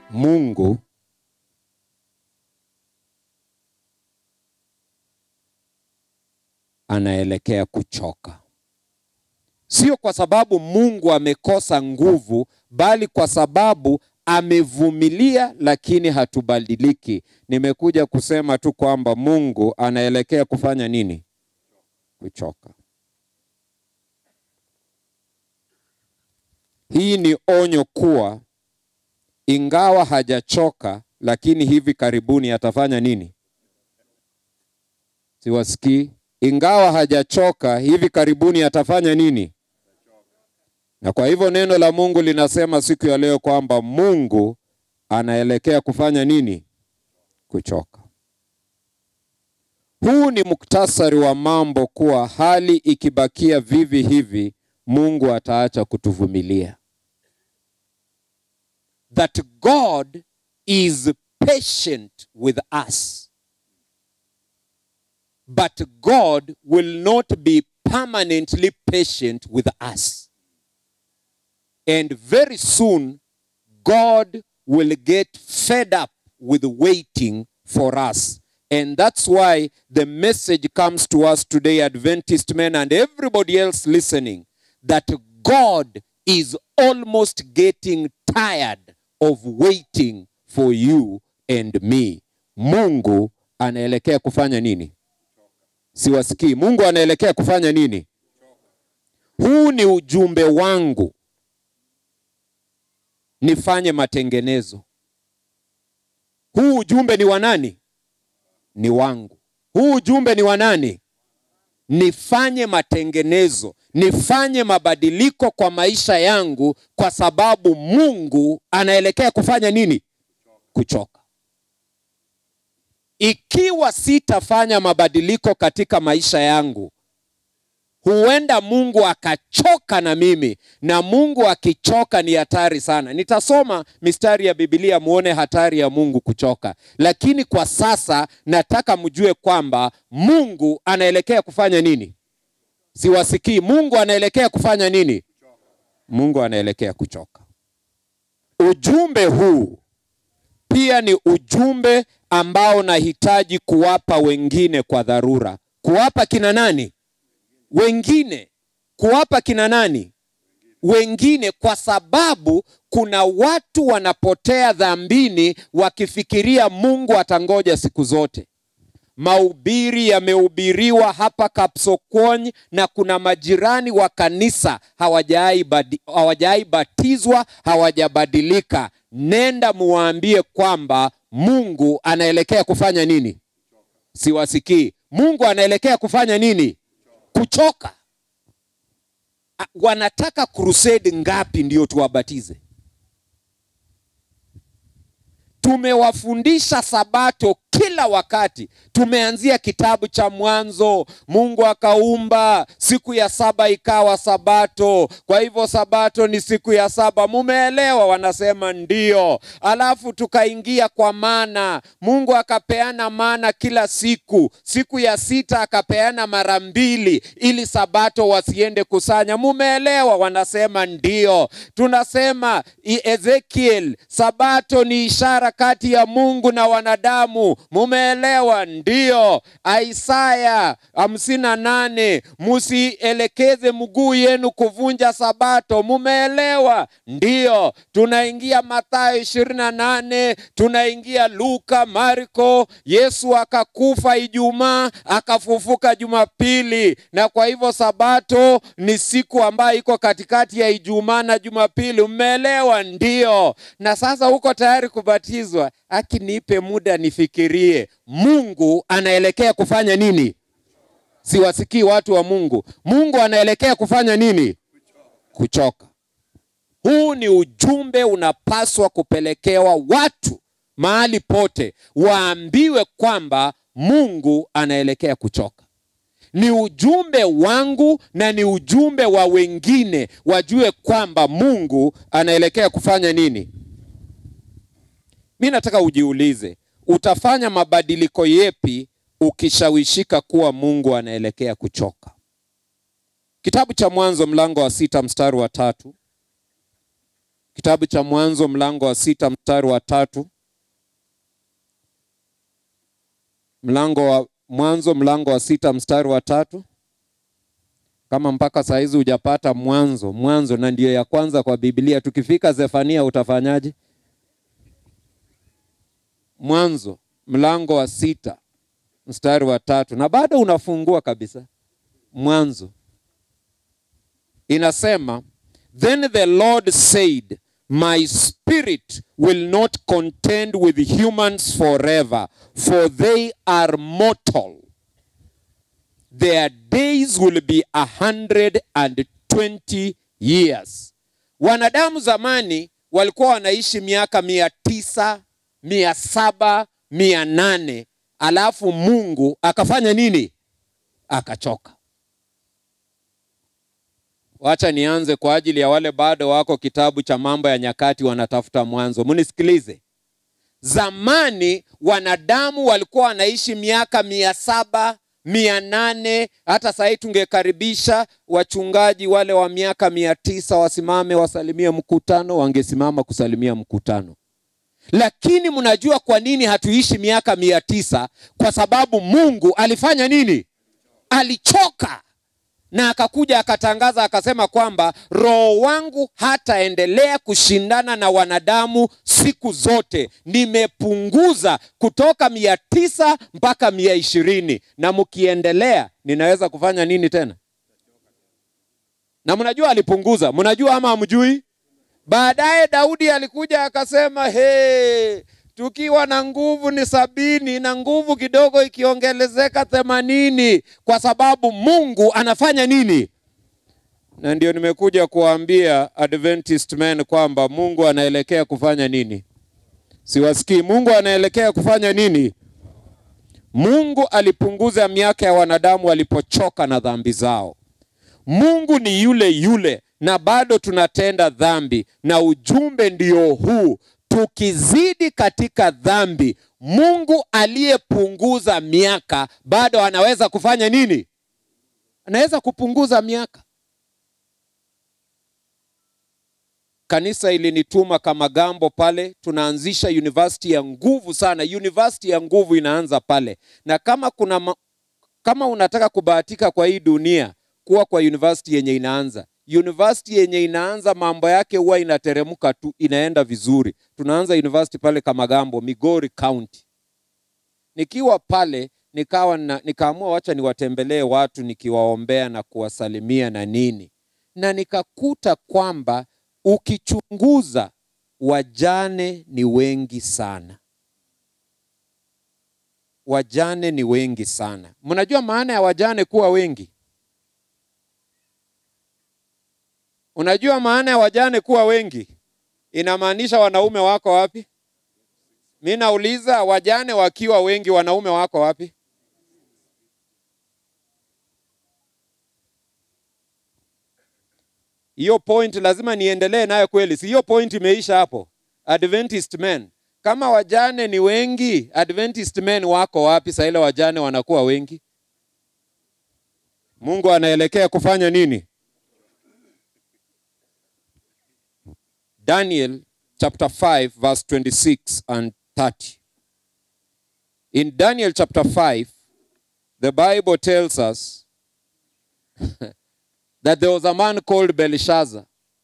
Mungu anaelekea kuchoka. Sio kwa sababu Mungu amekosa nguvu, bali kwa sababu amevumilia, lakini hatubadiliki. Nimekuja kusema tu kwamba Mungu anaelekea kufanya nini? Kuchoka. Hii ni onyo kuwa ingawa hajachoka, lakini hivi karibuni atafanya nini? Siwasikii. Ingawa hajachoka, hivi karibuni atafanya nini? Na kwa hivyo neno la Mungu linasema siku ya leo kwamba Mungu anaelekea kufanya nini? Kuchoka. Huu ni muktasari wa mambo kuwa hali ikibakia vivi hivi, Mungu ataacha kutuvumilia. That God is patient with us. But God will not be permanently patient with us. And very soon, God will get fed up with waiting for us. And that's why the message comes to us today, Adventist men and everybody else listening, that God is almost getting tired of waiting for you and me. Mungu anaelekea kufanya nini? Siwasikii. Mungu anaelekea kufanya nini? Huu ni ujumbe wangu, nifanye matengenezo. Huu ujumbe ni wa nani? Ni wangu. Huu ujumbe ni wa nani? Nifanye matengenezo, nifanye mabadiliko kwa maisha yangu, kwa sababu Mungu anaelekea kufanya nini? Kuchoka. Ikiwa sitafanya mabadiliko katika maisha yangu, huenda Mungu akachoka na mimi, na Mungu akichoka ni hatari sana. Nitasoma mistari ya Biblia muone hatari ya Mungu kuchoka, lakini kwa sasa nataka mjue kwamba Mungu anaelekea kufanya nini. Siwasikii. Mungu anaelekea kufanya nini? Mungu anaelekea kuchoka. Ujumbe huu pia ni ujumbe ambao nahitaji kuwapa wengine kwa dharura. Kuwapa kina nani? Wengine. Kuwapa kina nani? Wengine, kwa sababu kuna watu wanapotea dhambini wakifikiria Mungu atangoja siku zote. Mahubiri yamehubiriwa hapa Kapsokony na kuna majirani wa kanisa hawajai batizwa, hawajabadilika. Nenda muwaambie kwamba Mungu anaelekea kufanya nini? Siwasikii. Mungu anaelekea kufanya nini? Kuchoka. Wanataka crusade ngapi ndio tuwabatize? Tumewafundisha Sabato kila wakati. Tumeanzia kitabu cha Mwanzo, Mungu akaumba, siku ya saba ikawa Sabato. Kwa hivyo Sabato ni siku ya saba. Mumeelewa? Wanasema ndio. Alafu tukaingia kwa mana, Mungu akapeana mana kila siku. Siku ya sita akapeana mara mbili, ili Sabato wasiende kusanya. Mumeelewa? Wanasema ndio. Tunasema Ezekiel, Sabato ni ishara kati ya Mungu na wanadamu. Mumeelewa? Ndio. Isaya hamsini na nane, musielekeze mguu yenu kuvunja Sabato. Mumeelewa? Ndio. Tunaingia Mathayo ishirini na nane, tunaingia Luka, Marko. Yesu akakufa Ijumaa, akafufuka Jumapili, na kwa hivyo Sabato ni siku ambayo iko katikati ya Ijumaa na Jumapili. Mmeelewa? Ndio. Na sasa uko tayari kubatizwa? Akinipe muda nifikirie. Mungu anaelekea kufanya nini? Siwasikii watu wa Mungu. Mungu anaelekea kufanya nini? Kuchoka. Huu ni ujumbe unapaswa kupelekewa watu mahali pote, waambiwe kwamba Mungu anaelekea kuchoka. Ni ujumbe wangu na ni ujumbe wa wengine, wajue kwamba Mungu anaelekea kufanya nini. Mi nataka ujiulize, utafanya mabadiliko yepi ukishawishika kuwa Mungu anaelekea kuchoka? Kitabu cha Mwanzo mlango wa sita mstari wa tatu. kitabu cha Mwanzo mlango wa sita mstari wa tatu. Mlango wa Mwanzo mlango wa sita mstari wa tatu. Kama mpaka saa hizi hujapata Mwanzo, Mwanzo na ndiyo ya kwanza kwa Biblia. Tukifika Zefania utafanyaje? Mwanzo mlango wa sita mstari wa tatu, na bado unafungua kabisa. Mwanzo inasema Then the Lord said, My spirit will not contend with humans forever, for they are mortal. Their days will be a hundred and twenty years. Wanadamu zamani walikuwa wanaishi miaka mia tisa, mia saba, mia nane, alafu Mungu akafanya nini? Akachoka. Wacha nianze kwa ajili ya wale bado wako kitabu cha Mambo ya Nyakati wanatafuta mwanzo. Munisikilize. Zamani wanadamu walikuwa wanaishi miaka mia saba mia nane hata sahii tungekaribisha wachungaji wale wa miaka mia tisa wasimame wasalimie mkutano, wangesimama kusalimia mkutano. Lakini mnajua kwa nini hatuishi miaka mia tisa? Kwa sababu Mungu alifanya nini? Alichoka na akakuja akatangaza akasema kwamba roho wangu hataendelea kushindana na wanadamu siku zote, nimepunguza kutoka mia tisa mpaka mia ishirini na mkiendelea ninaweza kufanya nini tena? Na mnajua alipunguza, mnajua ama hamjui? Baadaye Daudi alikuja akasema he, tukiwa na nguvu ni sabini na nguvu kidogo ikiongelezeka themanini kwa sababu Mungu anafanya nini? Na ndio nimekuja kuambia Adventist men kwamba Mungu anaelekea kufanya nini? Siwasikii. Mungu anaelekea kufanya nini? Mungu alipunguza miaka ya wanadamu walipochoka na dhambi zao. Mungu ni yule yule na bado tunatenda dhambi, na ujumbe ndio huu tukizidi katika dhambi, Mungu aliyepunguza miaka bado anaweza kufanya nini? Anaweza kupunguza miaka. Kanisa ilinituma kama gambo pale, tunaanzisha university ya nguvu sana. University ya nguvu inaanza pale, na kama kuna ma... kama unataka kubahatika kwa hii dunia kuwa kwa university yenye inaanza university yenye inaanza mambo yake huwa inateremka tu, inaenda vizuri. Tunaanza university pale Kamagambo, Migori County. Nikiwa pale nikawa na, nikaamua wacha niwatembelee watu nikiwaombea na kuwasalimia na nini, na nikakuta kwamba ukichunguza wajane ni wengi sana, wajane ni wengi sana. Mnajua maana ya wajane kuwa wengi? Unajua maana ya wajane kuwa wengi? Inamaanisha wanaume wako wapi? Mi nauliza, wajane wakiwa wengi, wanaume wako wapi? Hiyo point lazima niendelee nayo kweli, si hiyo point imeisha hapo? Adventist men, kama wajane ni wengi, Adventist men wako wapi saa ile wajane wanakuwa wengi? Mungu anaelekea kufanya nini? Daniel chapter 5 verse 26 and 30. In Daniel chapter 5, the Bible tells us that there was a man called Belshazzar.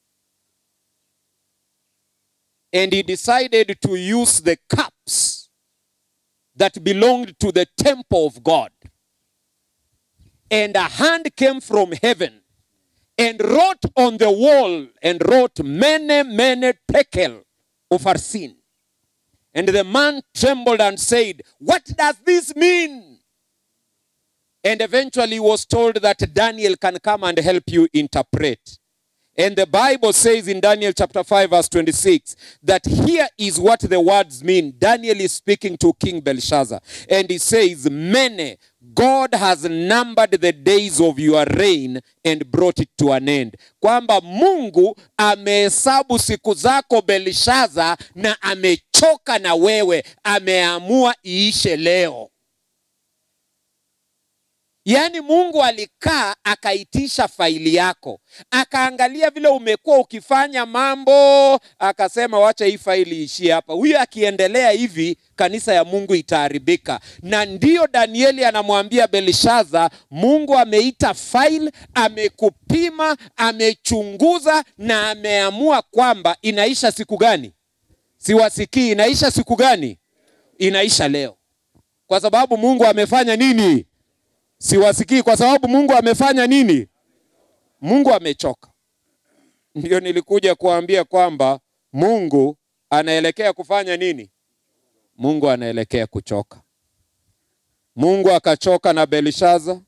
And he decided to use the cups that belonged to the temple of God. And a hand came from heaven and wrote on the wall and wrote many, many tekel of our sin. And the man trembled and said, What does this mean? And eventually he was told that Daniel can come and help you interpret. And the Bible says in Daniel chapter 5, verse 26, that here is what the words mean. Daniel is speaking to King Belshazzar. And he says, Many, God has numbered the days of your reign and brought it to an end. Kwamba Mungu amehesabu siku zako Belshazzar na amechoka na wewe, ameamua iishe leo. Yaani Mungu alikaa akaitisha faili yako, akaangalia vile umekuwa ukifanya mambo, akasema wacha hii faili ishie hapa. Huyu akiendelea hivi, kanisa ya Mungu itaharibika. Na ndiyo Danieli anamwambia Belshaza, Mungu ameita faili, amekupima, amechunguza na ameamua kwamba inaisha siku gani? Siwasikii, inaisha siku gani? Inaisha leo, kwa sababu Mungu amefanya nini? Siwasikii kwa sababu Mungu amefanya nini? Mungu amechoka. Ndio nilikuja kuambia kwamba Mungu anaelekea kufanya nini? Mungu anaelekea kuchoka. Mungu akachoka na Belshaza.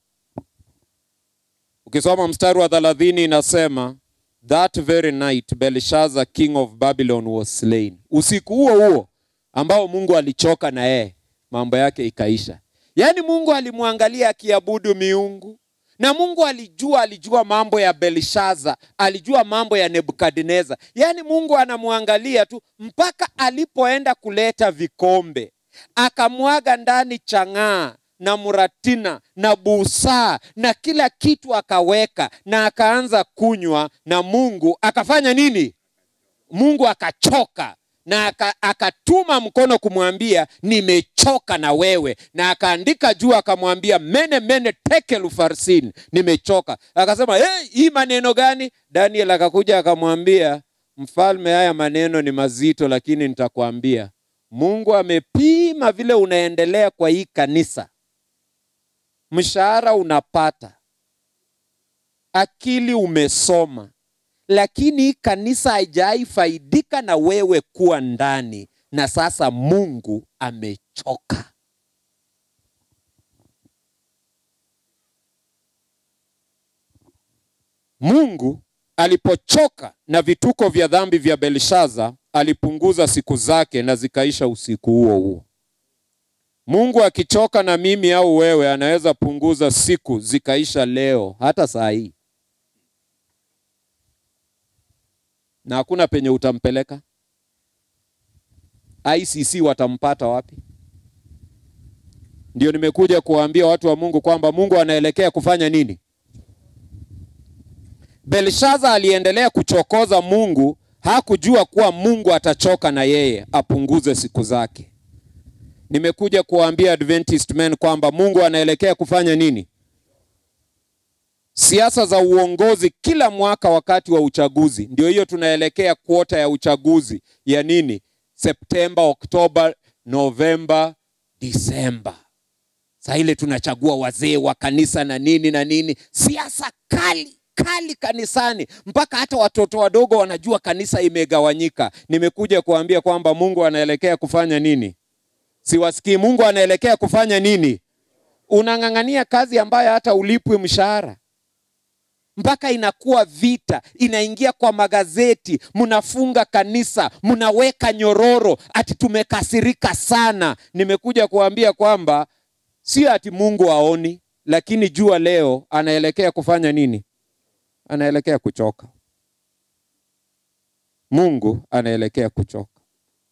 Ukisoma mstari wa thelathini inasema that very night Belshazzar king of Babylon was slain. Usiku huo huo ambao Mungu alichoka na yeye, mambo yake ikaisha. Yaani Mungu alimwangalia akiabudu miungu na Mungu alijua, alijua mambo ya Belshaza, alijua mambo ya Nebukadneza. Yaani Mungu anamwangalia tu mpaka alipoenda kuleta vikombe, akamwaga ndani chang'aa na muratina na busaa na kila kitu akaweka, na akaanza kunywa, na Mungu akafanya nini? Mungu akachoka na aka, akatuma mkono kumwambia nimechoka na wewe, na akaandika juu akamwambia mene mene tekel farsin, nimechoka. Akasema hey, hii maneno gani? Daniel akakuja akamwambia mfalme, haya maneno ni mazito, lakini nitakwambia Mungu amepima vile unaendelea kwa hii kanisa, mshahara unapata, akili umesoma lakini hii kanisa haijai faidika na wewe kuwa ndani, na sasa Mungu amechoka. Mungu alipochoka na vituko vya dhambi vya Belshaza, alipunguza siku zake na zikaisha usiku huo huo. Mungu akichoka na mimi au wewe, anaweza punguza siku zikaisha leo, hata saa hii na hakuna penye utampeleka. ICC watampata wapi? Ndio nimekuja kuwaambia watu wa Mungu kwamba Mungu anaelekea kufanya nini. Belshaza aliendelea kuchokoza Mungu, hakujua kuwa Mungu atachoka na yeye apunguze siku zake. Nimekuja kuwaambia Adventist men kwamba Mungu anaelekea kufanya nini. Siasa za uongozi kila mwaka wakati wa uchaguzi, ndio hiyo tunaelekea kuota ya uchaguzi ya nini? Septemba, Oktoba, Novemba, Disemba. Saa ile tunachagua wazee wa kanisa na nini na nini, siasa kali kali kanisani, mpaka hata watoto wadogo wanajua kanisa imegawanyika. Nimekuja kuambia kwamba Mungu anaelekea kufanya nini? Siwasikii. Mungu anaelekea kufanya nini? Unang'ang'ania kazi ambayo hata ulipwi mshahara mpaka inakuwa vita, inaingia kwa magazeti, mnafunga kanisa, mnaweka nyororo, ati tumekasirika sana. Nimekuja kuambia kwamba sio ati Mungu aoni, lakini jua leo anaelekea kufanya nini? Anaelekea kuchoka. Mungu anaelekea kuchoka.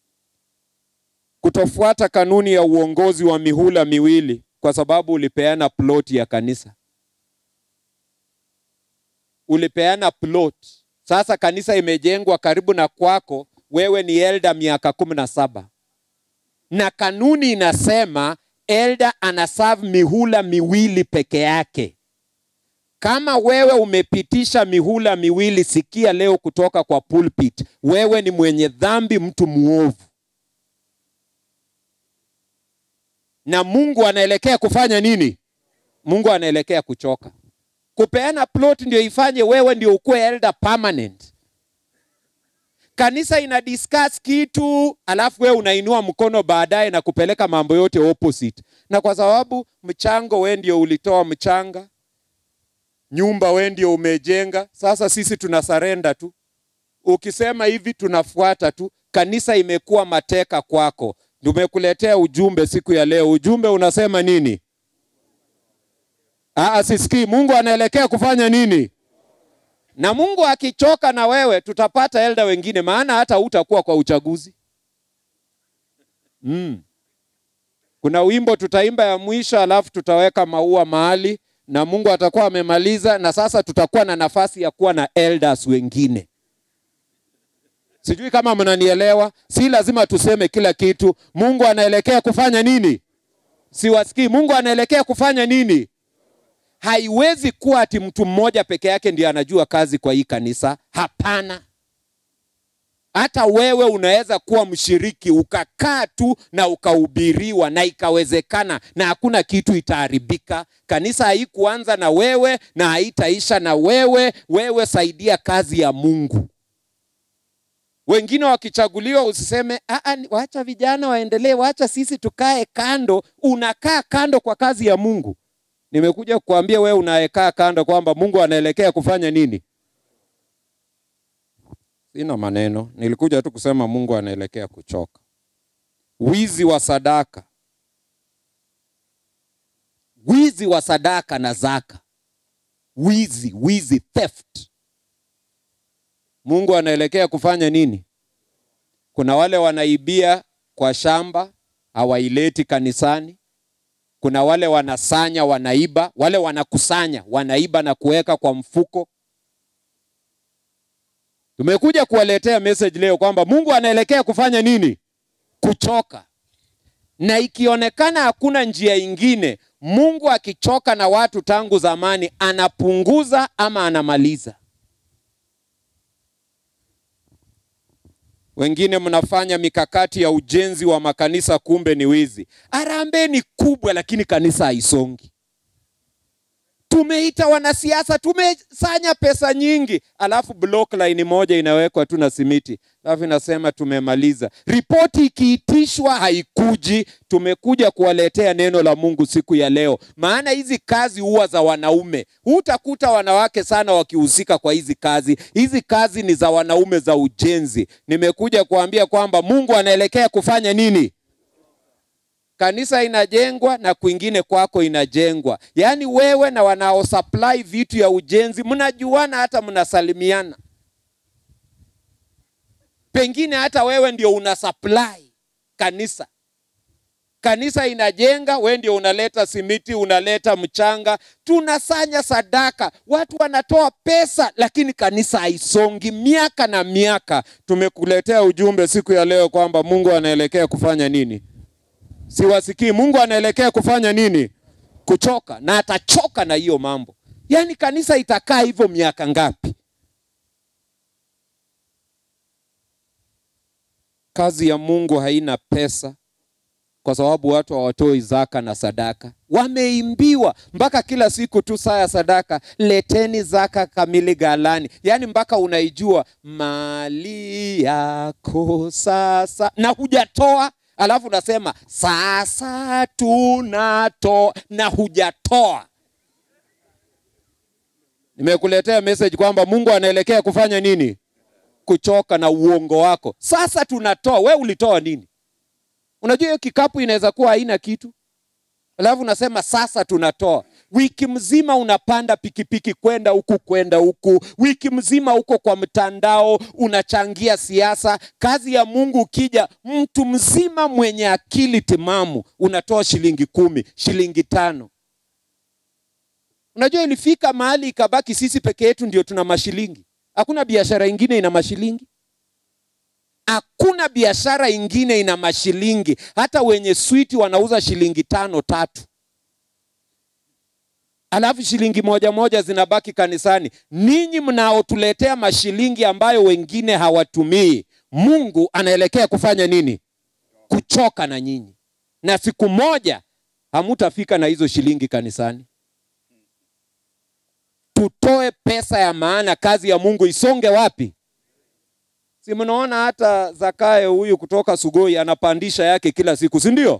Kutofuata kanuni ya uongozi wa mihula miwili kwa sababu ulipeana ploti ya kanisa ulipeana plot. Sasa kanisa imejengwa karibu na kwako, wewe ni elda miaka kumi na saba na kanuni inasema elda anaserve mihula miwili peke yake. Kama wewe umepitisha mihula miwili, sikia leo kutoka kwa pulpit, wewe ni mwenye dhambi, mtu muovu, na Mungu anaelekea kufanya nini? Mungu anaelekea kuchoka kupeana plot ndio ifanye wewe ndio ukuwe elder permanent. Kanisa ina discuss kitu alafu wewe unainua mkono baadaye na kupeleka mambo yote opposite, na kwa sababu mchango we ndio ulitoa mchanga, nyumba we ndio umejenga, sasa sisi tuna sarenda tu. Ukisema hivi tunafuata tu. Kanisa imekuwa mateka kwako. Tumekuletea ujumbe siku ya leo. Ujumbe unasema nini? Aa, sisikii. Mungu anaelekea kufanya nini? Na Mungu akichoka na wewe, tutapata elda wengine, maana hata hutakuwa kwa uchaguzi. Mm. Kuna wimbo tutaimba ya mwisho, alafu tutaweka maua mahali na Mungu atakuwa amemaliza, na sasa tutakuwa na nafasi ya kuwa na elders wengine. Sijui kama mnanielewa. Si lazima tuseme kila kitu. Mungu anaelekea kufanya nini? Siwasikii. Mungu anaelekea kufanya nini? Haiwezi kuwa ati mtu mmoja peke yake ndiye anajua kazi kwa hii kanisa. Hapana. Hata wewe unaweza kuwa mshiriki ukakaa tu na ukahubiriwa na ikawezekana, na hakuna kitu itaharibika. Kanisa haikuanza na wewe na haitaisha na wewe. Wewe saidia kazi ya Mungu. Wengine wakichaguliwa, usiseme "Aa, wacha vijana waendelee, wacha sisi tukae kando. Unakaa kando kwa kazi ya Mungu. Nimekuja kukuambia wewe unayekaa kando kwamba Mungu anaelekea kufanya nini. Sina maneno, nilikuja tu kusema Mungu anaelekea kuchoka. Wizi wa sadaka, wizi wa sadaka na zaka, wizi, wizi, theft. Mungu anaelekea kufanya nini? Kuna wale wanaibia kwa shamba, hawaileti kanisani. Kuna wale wanasanya, wanaiba, wale wanakusanya, wanaiba na kuweka kwa mfuko. Tumekuja kuwaletea message leo kwamba Mungu anaelekea kufanya nini? Kuchoka. Na ikionekana hakuna njia ingine, Mungu akichoka na watu tangu zamani, anapunguza ama anamaliza. Wengine mnafanya mikakati ya ujenzi wa makanisa, kumbe ni wizi. Harambee ni kubwa, lakini kanisa haisongi. Tumeita wanasiasa, tumesanya pesa nyingi, alafu block line moja inawekwa tu na simiti, alafu inasema tumemaliza. Ripoti ikiitishwa haikuji. Tumekuja kuwaletea neno la Mungu siku ya leo, maana hizi kazi huwa za wanaume. Hutakuta wanawake sana wakihusika kwa hizi kazi. Hizi kazi ni za wanaume, za ujenzi. Nimekuja kuambia kwamba Mungu anaelekea kufanya nini? Kanisa inajengwa na kwingine kwako inajengwa. Yaani wewe na wanao supply vitu ya ujenzi mnajuana, hata mnasalimiana. Pengine hata wewe ndio una supply kanisa. Kanisa inajenga, wewe ndio unaleta simiti, unaleta mchanga, tunasanya sadaka, watu wanatoa pesa, lakini kanisa haisongi miaka na miaka. Tumekuletea ujumbe siku ya leo kwamba Mungu anaelekea kufanya nini? Siwasikii. Mungu anaelekea kufanya nini? Kuchoka, na atachoka na hiyo mambo. Yaani kanisa itakaa hivyo miaka ngapi? Kazi ya Mungu haina pesa, kwa sababu watu hawatoi zaka na sadaka. Wameimbiwa mpaka kila siku tu saa ya sadaka, leteni zaka kamili ghalani, yaani mpaka unaijua mali yako sasa, na hujatoa alafu unasema sasa tunatoa na hujatoa. Nimekuletea message kwamba Mungu anaelekea kufanya nini? Kuchoka na uongo wako. Sasa tunatoa. We ulitoa nini? Unajua hiyo kikapu inaweza kuwa haina kitu, alafu unasema sasa tunatoa. Wiki mzima unapanda pikipiki kwenda huku kwenda huku, wiki mzima huko kwa mtandao unachangia siasa. Kazi ya Mungu ukija, mtu mzima mwenye akili timamu unatoa shilingi kumi, shilingi tano. Unajua ilifika mahali ikabaki sisi peke yetu ndio tuna mashilingi. Hakuna biashara ingine ina mashilingi. Hakuna biashara ingine ina mashilingi. Hata wenye switi wanauza shilingi tano tatu alafu shilingi moja moja zinabaki kanisani. Ninyi mnaotuletea mashilingi ambayo wengine hawatumii, Mungu anaelekea kufanya nini? Kuchoka na nyinyi, na siku moja hamutafika na hizo shilingi kanisani. Tutoe pesa ya maana, kazi ya Mungu isonge wapi? Si mnaona hata Zakayo huyu kutoka Sugoi anapandisha yake kila siku, si ndio?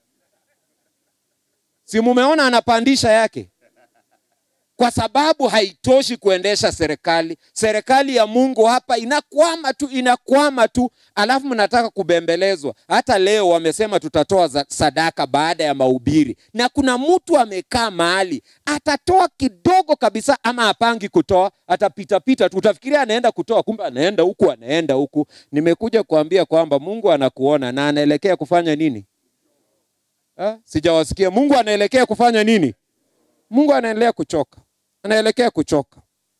Si mumeona anapandisha yake kwa sababu haitoshi kuendesha serikali. Serikali ya Mungu hapa inakwama tu, inakwama tu, alafu mnataka kubembelezwa. Hata leo wamesema tutatoa za- sadaka baada ya mahubiri, na kuna mtu amekaa mahali atatoa kidogo kabisa, ama apangi kutoa, atapitapita tu, utafikiria anaenda kutoa, kumbe anaenda huku, anaenda huku. Nimekuja kuambia kwamba Mungu anakuona na anaelekea kufanya nini? Ha? Sijawasikia. Mungu anaelekea kufanya nini? Mungu anaendelea kuchoka, anaelekea kuchoka.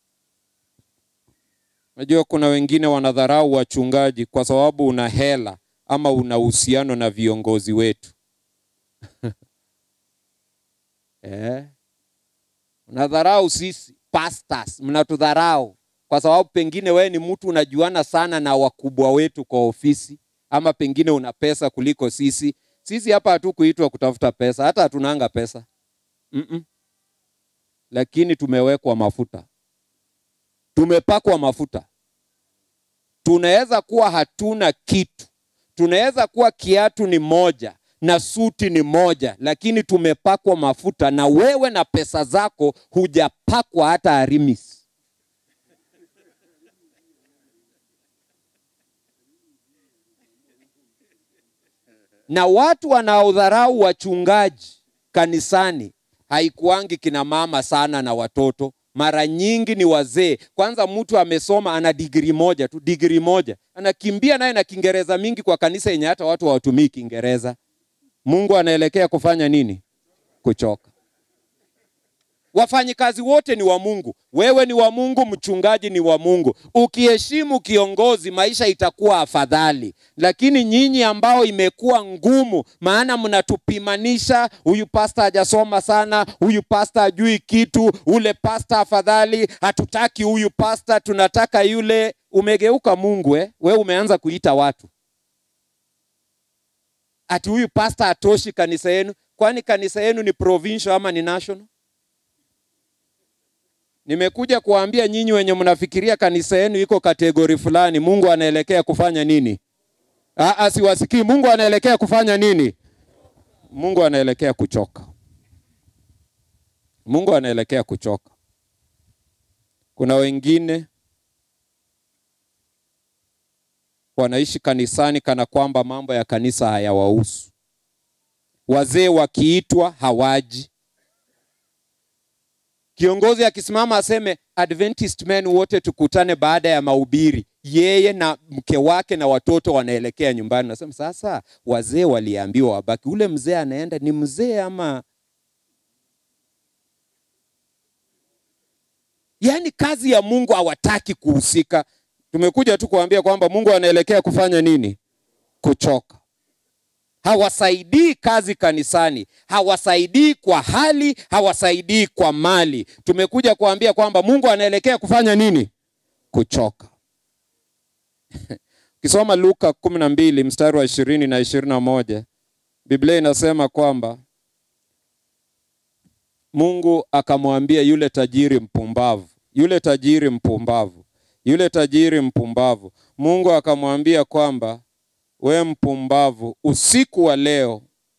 Najua kuna wengine wanadharau wachungaji kwa sababu una hela ama una uhusiano na viongozi wetu eh. Unadharau sisi pastors, mnatudharau kwa sababu pengine wewe ni mtu unajuana sana na wakubwa wetu kwa ofisi, ama pengine una pesa kuliko sisi. Sisi hapa hatukuitwa kutafuta pesa, hata hatunanga pesa mm -mm. Lakini tumewekwa mafuta, tumepakwa mafuta. Tunaweza kuwa hatuna kitu, tunaweza kuwa kiatu ni moja na suti ni moja, lakini tumepakwa mafuta, na wewe na pesa zako hujapakwa hata arimis. Na watu wanaodharau wachungaji kanisani haikuangi kina mama sana na watoto, mara nyingi ni wazee. Kwanza mtu amesoma ana digrii moja tu, digrii moja anakimbia naye na Kiingereza mingi kwa kanisa yenye hata watu hawatumii Kiingereza. Mungu anaelekea kufanya nini? Kuchoka. Wafanyikazi wote ni wa Mungu, wewe ni wa Mungu, mchungaji ni wa Mungu. Ukiheshimu kiongozi, maisha itakuwa afadhali. Lakini nyinyi ambao imekuwa ngumu, maana mnatupimanisha, huyu pasta hajasoma sana, huyu pasta hajui kitu, ule pasta afadhali, hatutaki huyu pasta, tunataka yule. Umegeuka Mungu eh? We umeanza kuita watu ati huyu pasta hatoshi kanisa yenu. Kwani kanisa yenu ni provincial ama ni national? Nimekuja kuwaambia nyinyi wenye mnafikiria kanisa yenu iko kategori fulani, Mungu anaelekea kufanya nini? Aa, siwasikii. Mungu anaelekea kufanya nini? Mungu anaelekea kuchoka. Mungu anaelekea kuchoka. Kuna wengine wanaishi kanisani kana kwamba mambo ya kanisa hayawahusu. Wazee wakiitwa hawaji. Kiongozi akisimama aseme Adventist men wote tukutane baada ya mahubiri, yeye na mke wake na watoto wanaelekea nyumbani. Nasema sasa, wazee waliambiwa wabaki, ule mzee anaenda ni mzee ama? Yaani kazi ya Mungu hawataki kuhusika. Tumekuja tu kuambia kwamba Mungu anaelekea kufanya nini? Kuchoka. Hawasaidii kazi kanisani, hawasaidii kwa hali, hawasaidii kwa mali. Tumekuja kuambia kwamba Mungu anaelekea kufanya nini? Kuchoka. Ukisoma Luka kumi na mbili mstari wa ishirini na ishirini na moja Biblia inasema kwamba Mungu akamwambia yule tajiri mpumbavu, yule tajiri mpumbavu yule tajiri mpumbavu, Mungu akamwambia kwamba we mpumbavu, usiku wa leo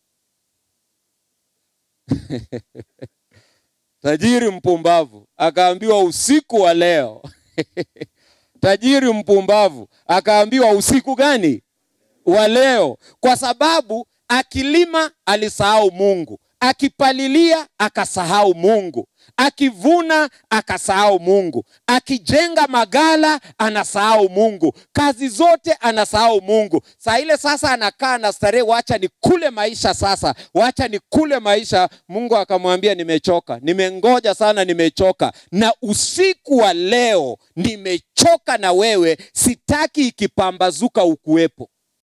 tajiri mpumbavu akaambiwa usiku wa leo tajiri mpumbavu akaambiwa usiku gani wa leo? Kwa sababu akilima alisahau Mungu, akipalilia akasahau Mungu, akivuna akasahau Mungu, akijenga magala anasahau Mungu, kazi zote anasahau Mungu. Saa ile sasa anakaa na starehe, wacha ni kule maisha sasa, wacha ni kule maisha. Mungu akamwambia, nimechoka, nimengoja sana, nimechoka na usiku wa leo nimechoka na wewe, sitaki ikipambazuka ukuwepo.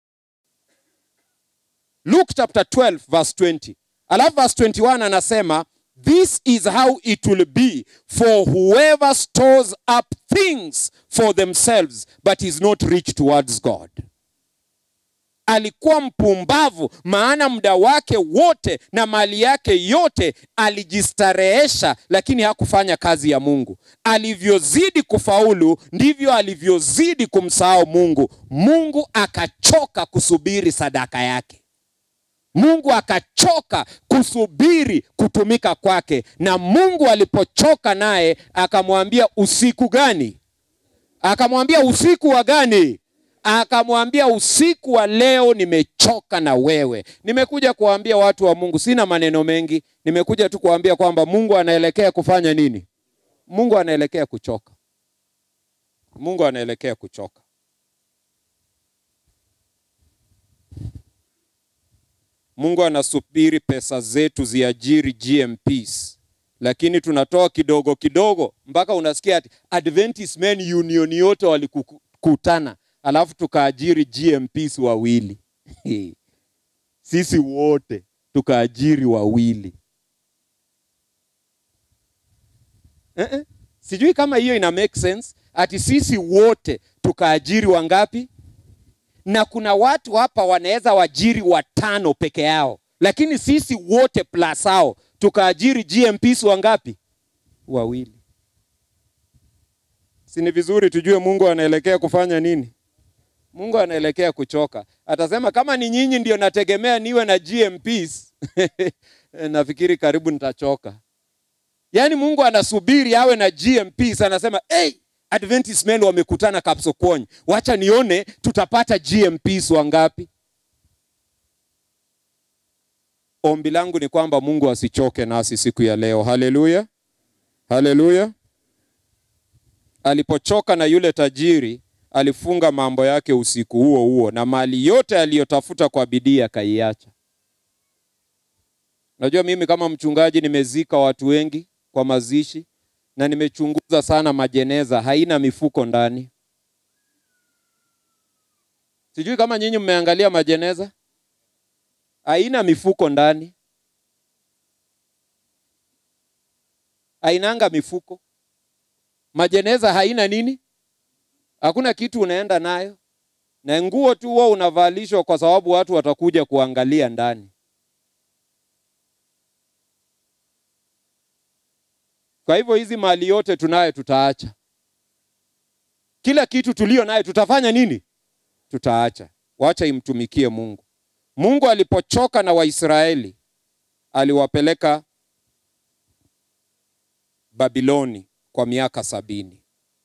Luke chapter 12 verse 20. Alafu verse 21 anasema This is how it will be for whoever stores up things for themselves but is not rich towards God. Alikuwa mpumbavu, maana muda wake wote na mali yake yote alijistarehesha, lakini hakufanya kazi ya Mungu. Alivyozidi kufaulu ndivyo alivyozidi kumsahau Mungu. Mungu akachoka kusubiri sadaka yake. Mungu akachoka kusubiri kutumika kwake, na Mungu alipochoka naye akamwambia usiku gani? Akamwambia usiku wa gani? Akamwambia usiku wa leo, nimechoka na wewe. Nimekuja kuwaambia watu wa Mungu, sina maneno mengi, nimekuja tu kuwaambia kwamba Mungu anaelekea kufanya nini? Mungu anaelekea kuchoka. Mungu anaelekea kuchoka. Mungu anasubiri pesa zetu ziajiri GMPs, lakini tunatoa kidogo kidogo mpaka unasikia ati Adventist Men Union yote walikutana, alafu tukaajiri GMPs wawili sisi wote tukaajiri wawili eh -eh. Sijui kama hiyo ina make sense, ati sisi wote tukaajiri wangapi? Na kuna watu hapa wanaweza wajiri watano peke yao, lakini sisi wote plus hao tukaajiri GMPs wangapi? Wawili. Si ni vizuri tujue Mungu anaelekea kufanya nini? Mungu anaelekea kuchoka. Atasema kama ni nyinyi ndio nategemea niwe na GMPs nafikiri karibu nitachoka. Yaani Mungu anasubiri awe na GMPs, anasema hey, Adventist men wamekutana Kapsokony, wacha nione tutapata GMPs wangapi. Ombi langu ni kwamba Mungu asichoke nasi siku ya leo. Haleluya, haleluya. Alipochoka na yule tajiri, alifunga mambo yake usiku huo huo, na mali yote aliyotafuta kwa bidii akaiacha. Najua mimi kama mchungaji nimezika watu wengi kwa mazishi na nimechunguza sana majeneza, haina mifuko ndani. Sijui kama nyinyi mmeangalia majeneza, haina mifuko ndani, hainanga mifuko. Majeneza haina nini? Hakuna kitu unaenda nayo, na nguo tu huwa unavalishwa kwa sababu watu watakuja kuangalia ndani. Kwa hivyo hizi mali yote tunayo tutaacha. Kila kitu tulio nayo tutafanya nini? Tutaacha. Wacha imtumikie Mungu. Mungu alipochoka na Waisraeli aliwapeleka Babiloni kwa miaka sabini.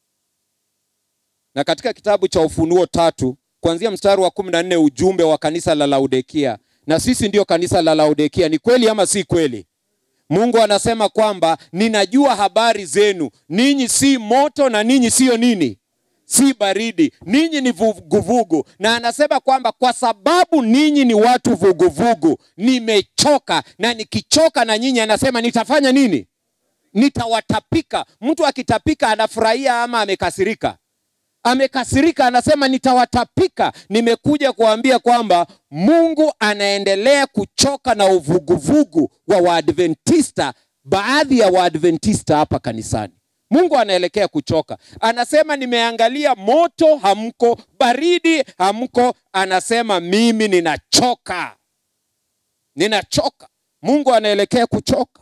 Na katika kitabu cha Ufunuo tatu kuanzia mstari wa kumi na nne ujumbe wa kanisa la Laodikia, na sisi ndio kanisa la Laodikia. Ni kweli ama si kweli? Mungu anasema kwamba ninajua habari zenu, ninyi si moto na ninyi siyo nini, si baridi, ninyi ni vuguvugu. Na anasema kwamba kwa sababu ninyi ni watu vuguvugu, nimechoka, na nikichoka na nyinyi, anasema nitafanya nini? Nitawatapika. Mtu akitapika anafurahia ama amekasirika? Amekasirika, anasema nitawatapika. Nimekuja kuambia kwamba Mungu anaendelea kuchoka na uvuguvugu wa Waadventista, baadhi ya Waadventista hapa kanisani. Mungu anaelekea kuchoka, anasema nimeangalia moto, hamko; baridi, hamko. Anasema mimi ninachoka, ninachoka. Mungu anaelekea kuchoka.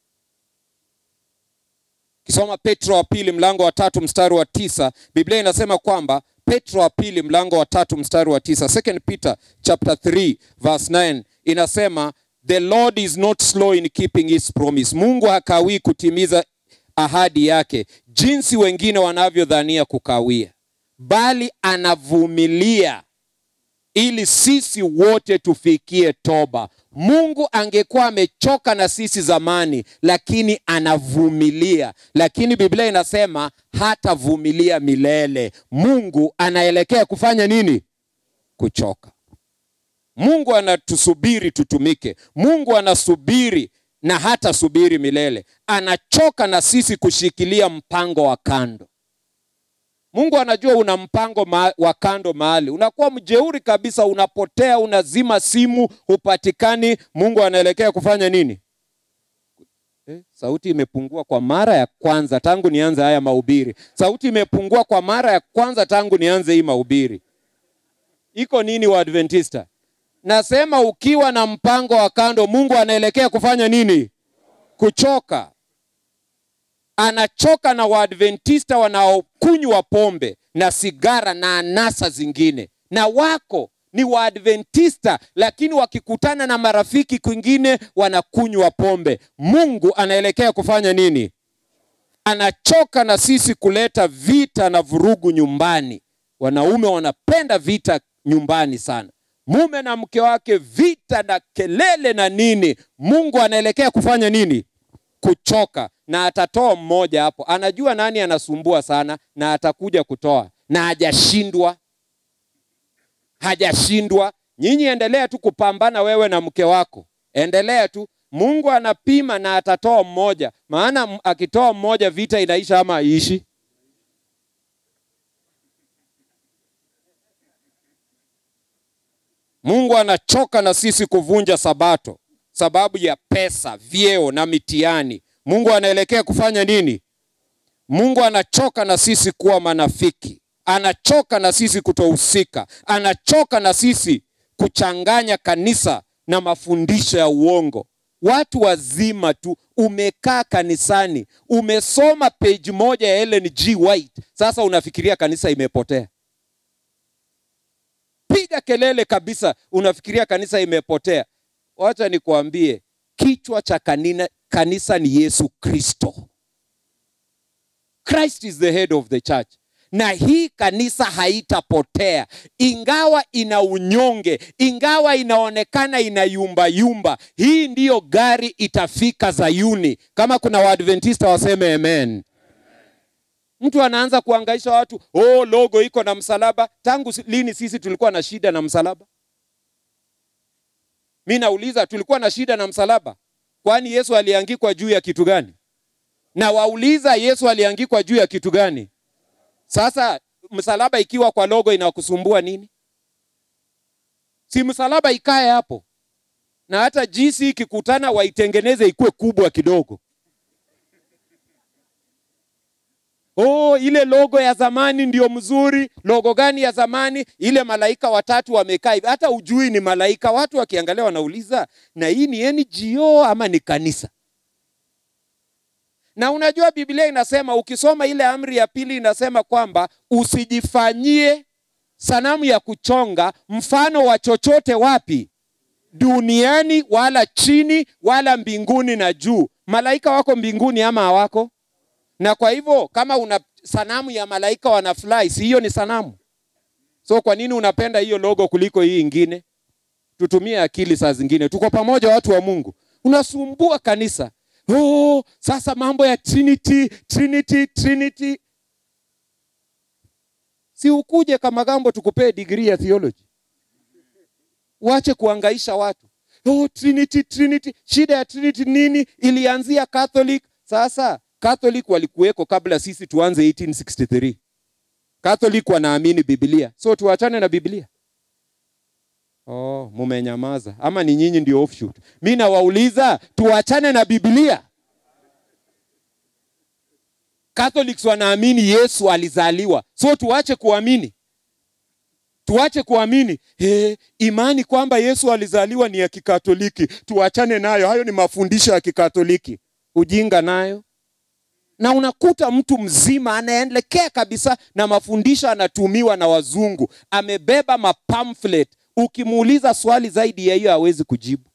Kisoma Petro wa pili mlango wa tatu mstari wa tisa Biblia inasema kwamba Petro wa pili mlango wa tatu mstari wa tisa Second Peter chapter 3 verse 9 inasema the Lord is not slow in keeping his promise. Mungu hakawii kutimiza ahadi yake jinsi wengine wanavyodhania kukawia, bali anavumilia ili sisi wote tufikie toba. Mungu angekuwa amechoka na sisi zamani, lakini anavumilia. Lakini Biblia inasema hatavumilia milele. Mungu anaelekea kufanya nini? Kuchoka. Mungu anatusubiri tutumike. Mungu anasubiri na hata subiri milele. Anachoka na sisi kushikilia mpango wa kando. Mungu anajua una mpango ma wa kando mahali, unakuwa mjeuri kabisa, unapotea, unazima simu, hupatikani. Mungu anaelekea kufanya nini? Eh, sauti imepungua kwa mara ya kwanza tangu nianze haya mahubiri. Sauti imepungua kwa mara ya kwanza tangu nianze hii mahubiri. Iko nini Waadventista? Nasema ukiwa na mpango wa kando, Mungu anaelekea kufanya nini? Kuchoka anachoka na Waadventista wanaokunywa pombe na sigara na anasa zingine, na wako ni Waadventista, lakini wakikutana na marafiki kwingine wanakunywa pombe. Mungu anaelekea kufanya nini? Anachoka na sisi kuleta vita na vurugu nyumbani. Wanaume wanapenda vita nyumbani sana, mume na mke wake, vita na kelele na nini. Mungu anaelekea kufanya nini? Kuchoka na atatoa mmoja hapo, anajua nani anasumbua sana, na atakuja kutoa, na hajashindwa, hajashindwa. Nyinyi endelea tu kupambana, wewe na mke wako, endelea tu. Mungu anapima na atatoa mmoja, maana m- akitoa mmoja vita inaisha ama haiishi? Mungu anachoka na sisi kuvunja sabato sababu ya pesa, vyeo na mitihani. Mungu anaelekea kufanya nini? Mungu anachoka na sisi kuwa manafiki, anachoka na sisi kutohusika, anachoka na sisi kuchanganya kanisa na mafundisho ya uongo. Watu wazima tu, umekaa kanisani, umesoma page moja ya Ellen G. White, sasa unafikiria kanisa imepotea. Piga kelele kabisa, unafikiria kanisa imepotea. Wacha nikuambie, kichwa cha kanina, kanisa ni Yesu Kristo. Christ is the head of the church. Na hii kanisa haitapotea, ingawa ina unyonge, ingawa inaonekana ina yumba yumba. Hii ndiyo gari itafika Zayuni. Kama kuna Waadventista waseme amen. Mtu anaanza kuangaisha watu, oh, logo iko na msalaba. Tangu si- lini sisi tulikuwa na shida na msalaba? Mi nauliza, tulikuwa na shida na msalaba? Kwani Yesu aliangikwa juu ya kitu gani? Na wauliza, Yesu aliangikwa juu ya kitu gani? Sasa msalaba ikiwa kwa logo inakusumbua nini? Si msalaba ikae hapo, na hata jinsi ikikutana waitengeneze ikuwe kubwa kidogo. Oh, ile logo ya zamani ndio mzuri. Logo gani ya zamani? Ile malaika watatu wamekaa hivi, hata ujui ni malaika. Watu wakiangalia wanauliza, na hii ni NGO ama ni kanisa? Na unajua Biblia inasema, ukisoma ile amri ya pili inasema kwamba usijifanyie sanamu ya kuchonga mfano wa chochote wapi? Duniani wala chini wala mbinguni na juu. Malaika wako mbinguni ama hawako? Na kwa hivyo kama una sanamu ya malaika wanafly, si hiyo ni sanamu? So kwa nini unapenda hiyo logo kuliko hii ingine? Tutumie akili saa zingine. Tuko pamoja, watu wa Mungu. Unasumbua kanisa. Oh, sasa mambo ya Trinity, Trinity, Trinity. Si ukuje kama gambo tukupee degree ya theology. Wache kuangaisha watu. Oh, Trinity, Trinity. Shida ya Trinity nini? Ilianzia Catholic. Sasa Catholic walikuweko kabla sisi tuanze 1863. Catholic wanaamini Biblia, so tuachane na Biblia. Oh, mumenyamaza ama ni nyinyi ndio offshoot? Mi nawauliza tuachane na Biblia. Catholics wanaamini Yesu alizaliwa, so tuache kuamini, tuache kuamini hey, imani kwamba Yesu alizaliwa ni ya Kikatoliki, tuachane nayo. Hayo ni mafundisho ya Kikatoliki, ujinga nayo na unakuta mtu mzima anaelekea kabisa na mafundisho anatumiwa na wazungu, amebeba mapamphlet. Ukimuuliza swali zaidi ya hiyo hawezi kujibu.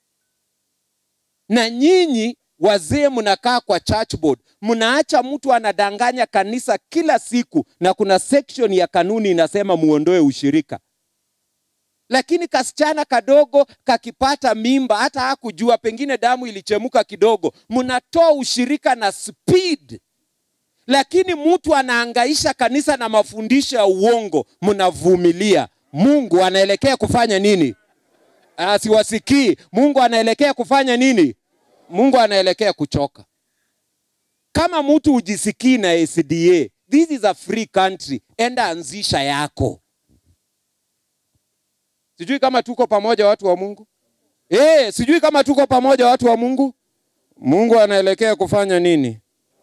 Na nyinyi wazee mnakaa kwa church board, mnaacha mtu anadanganya kanisa kila siku, na kuna section ya kanuni inasema muondoe ushirika lakini kasichana kadogo kakipata mimba, hata hakujua, pengine damu ilichemuka kidogo, mnatoa ushirika na speed. Lakini mtu anaangaisha kanisa na mafundisho ya uongo, mnavumilia. Mungu anaelekea kufanya nini? Ah, siwasikii. Mungu anaelekea kufanya nini? Mungu anaelekea kuchoka. Kama mtu ujisikii na SDA, this is a free country, enda anzisha yako. Sijui kama tuko pamoja watu wa Mungu. Eh, sijui kama tuko pamoja watu wa Mungu. Mungu anaelekea kufanya nini?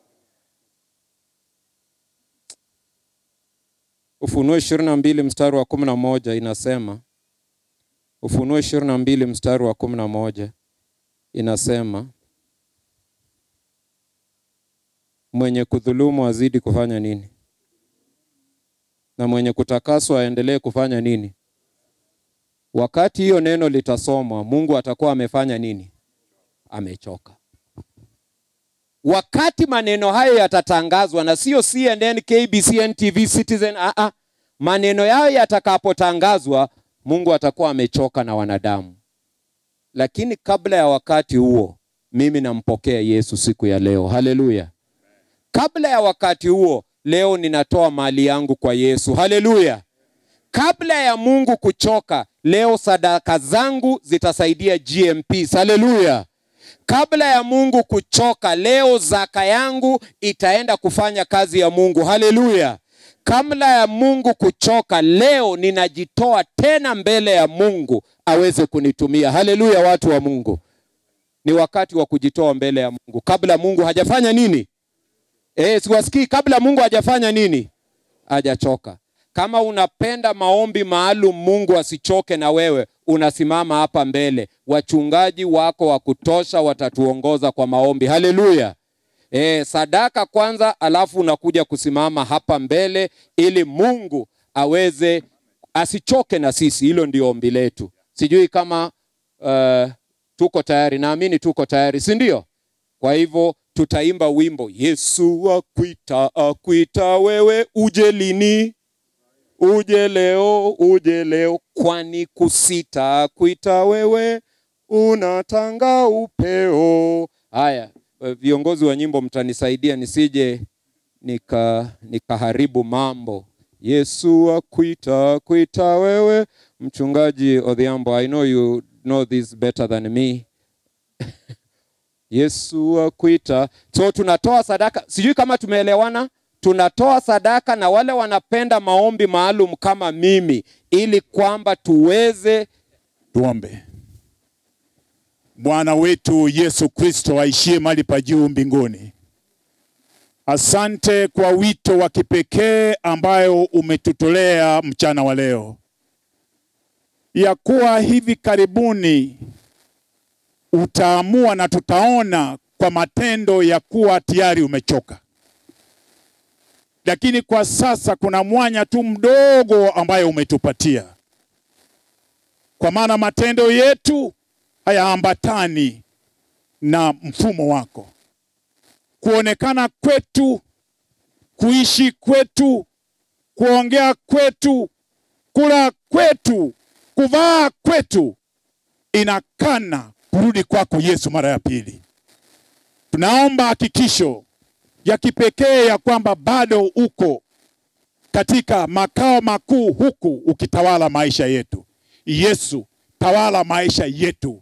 Ufunuo ishirini na mbili mstari wa kumi na moja inasema, Ufunuo ishirini na mbili mstari wa kumi na moja inasema, mwenye kudhulumu azidi kufanya nini? Na mwenye kutakaswa aendelee kufanya nini? Wakati hiyo neno litasomwa, Mungu atakuwa amefanya nini? Amechoka. Wakati maneno hayo yatatangazwa, na sio CNN, KBC, NTV, Citizen, a a, maneno yayo yatakapotangazwa, Mungu atakuwa amechoka na wanadamu. Lakini kabla ya wakati huo, mimi nampokea Yesu siku ya leo. Haleluya! Kabla ya wakati huo, leo ninatoa mali yangu kwa Yesu. Haleluya! Kabla ya Mungu kuchoka, leo sadaka zangu zitasaidia GMP. Haleluya! Kabla ya Mungu kuchoka, leo zaka yangu itaenda kufanya kazi ya Mungu. Haleluya! Kabla ya Mungu kuchoka, leo ninajitoa tena mbele ya Mungu aweze kunitumia. Haleluya, watu wa Mungu, ni wakati wa kujitoa mbele ya Mungu kabla Mungu hajafanya nini? Eh, siwasikii. Kabla Mungu hajafanya nini? Hajachoka. Kama unapenda maombi maalum, Mungu asichoke na wewe, unasimama hapa mbele. Wachungaji wako wa kutosha watatuongoza kwa maombi. Haleluya. E, sadaka kwanza, alafu unakuja kusimama hapa mbele ili Mungu aweze asichoke na sisi. Hilo ndio ombi letu. Sijui kama uh, tuko tayari. Naamini tuko tayari, si ndio? Kwa hivyo tutaimba wimbo Yesu akuita, akuita wewe uje lini? Uje leo, uje leo, kwani kusita kuita wewe unatanga upeo. Haya, viongozi wa nyimbo mtanisaidia nisije nika nikaharibu mambo. Yesu akuita, akuita wewe. Mchungaji Odhiambo, I know you know this better than me. Yesu akuita. So tunatoa sadaka, sijui kama tumeelewana. Tunatoa sadaka na wale wanapenda maombi maalum kama mimi, ili kwamba tuweze Tuombe. Bwana wetu Yesu Kristo aishie mahali pa juu mbinguni, asante kwa wito wa kipekee ambayo umetutolea mchana wa leo, ya kuwa hivi karibuni utaamua na tutaona kwa matendo ya kuwa tayari umechoka, lakini kwa sasa kuna mwanya tu mdogo ambayo umetupatia kwa maana matendo yetu hayaambatani na mfumo wako. Kuonekana kwetu, kuishi kwetu, kuongea kwetu, kula kwetu, kuvaa kwetu inakana kurudi kwako Yesu mara ya pili. Tunaomba hakikisho ya kipekee ya kwamba bado uko katika makao makuu huku ukitawala maisha yetu. Yesu, tawala maisha yetu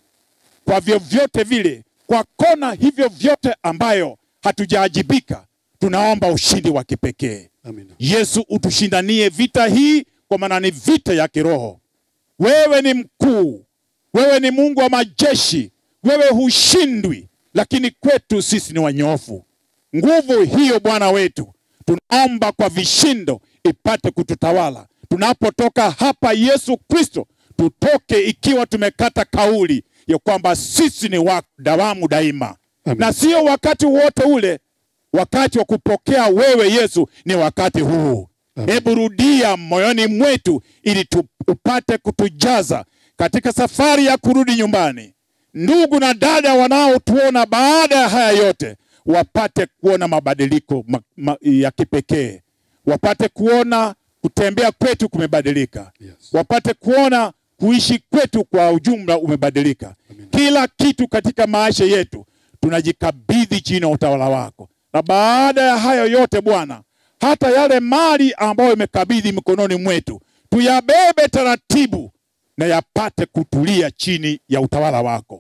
kwa vyovyote vile, kwa kona hivyo vyote ambayo hatujaajibika, tunaomba ushindi wa kipekee. Amina. Yesu, utushindanie vita hii, kwa maana ni vita ya kiroho. Wewe ni mkuu, wewe ni Mungu wa majeshi, wewe hushindwi, lakini kwetu sisi ni wanyofu. Nguvu hiyo Bwana wetu, tunaomba kwa vishindo ipate kututawala tunapotoka hapa. Yesu Kristo, tutoke ikiwa tumekata kauli ya kwamba sisi ni wa dawamu daima, Amen. na sio wakati wote ule. Wakati wa kupokea wewe Yesu ni wakati huu. Amen. Hebu rudia moyoni mwetu ili tu, upate kutujaza katika safari ya kurudi nyumbani. Ndugu na dada wanaotuona baada ya haya yote wapate kuona mabadiliko ma, ma, ya kipekee, wapate kuona kutembea kwetu kumebadilika, Yes. wapate kuona kuishi kwetu kwa ujumla umebadilika. Kila kitu katika maisha yetu tunajikabidhi chini ya utawala wako, na baada ya hayo yote Bwana, hata yale mali ambayo imekabidhi mikononi mwetu tuyabebe taratibu na yapate kutulia chini ya utawala wako.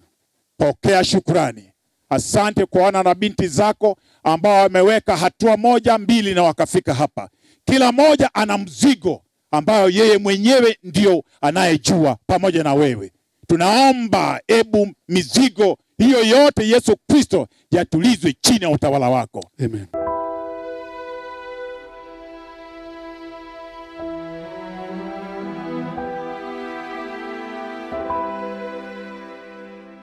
Pokea shukrani. Asante kwa wana na binti zako ambao wameweka hatua moja mbili na wakafika hapa. Kila moja ana mzigo ambayo yeye mwenyewe ndio anayejua pamoja na wewe. Tunaomba ebu mizigo hiyo yote Yesu Kristo yatulizwe chini ya utawala wako. Amen.